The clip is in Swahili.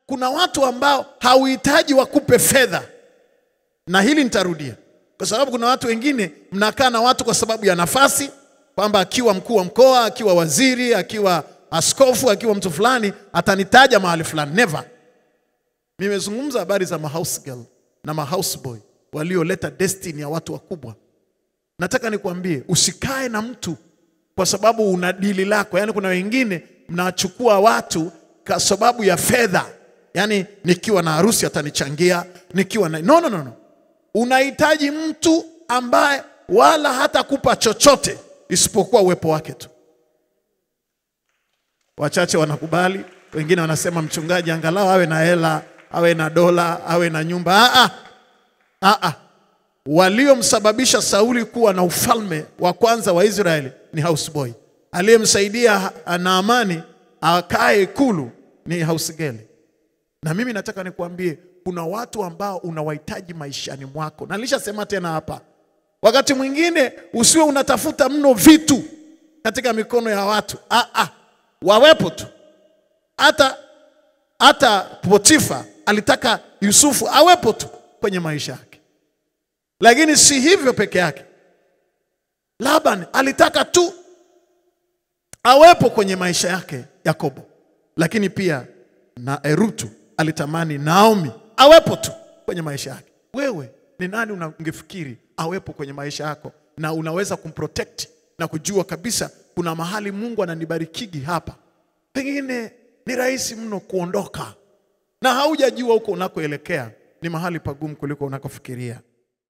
kuna watu ambao hauhitaji wakupe fedha, na hili nitarudia, kwa sababu kuna watu wengine mnakaa na watu kwa sababu ya nafasi, kwamba akiwa mkuu wa mkoa, akiwa waziri, akiwa askofu, akiwa mtu fulani atanitaja mahali fulani. Never. Nimezungumza habari za mahouse girl na mahouse boy walioleta destiny ya watu wakubwa. Nataka nikwambie usikae na mtu kwa sababu una dili lako. Yaani kuna wengine mnachukua watu kwa sababu ya fedha, yaani nikiwa na harusi atanichangia, nikiwa na no, no, no, no. Unahitaji mtu ambaye wala hatakupa chochote isipokuwa uwepo wake tu. Wachache wanakubali, wengine wanasema mchungaji angalau awe na hela, awe na dola, awe na nyumba. Ah, ah. Ah, ah. Waliomsababisha Sauli kuwa na ufalme wa kwanza wa Israeli ni houseboy. Aliyemsaidia Naamani akae ikulu ni housegirl. Na mimi nataka nikuambie kuna watu ambao unawahitaji maishani mwako, na nilishasema tena hapa, wakati mwingine usiwe unatafuta mno vitu katika mikono ya watu. Ah, ah. Wawepo tu. Hata hata Potifa alitaka Yusufu awepo tu kwenye maisha yake, lakini si hivyo peke yake. Laban alitaka tu awepo kwenye maisha yake Yakobo, lakini pia na Erutu alitamani Naomi awepo tu kwenye maisha yake. Wewe ni nani ungefikiri awepo kwenye maisha yako na unaweza kumprotect na kujua kabisa kuna mahali Mungu ananibarikigi hapa, pengine ni rahisi mno kuondoka na haujajua huko unakoelekea ni mahali pagumu kuliko unakofikiria.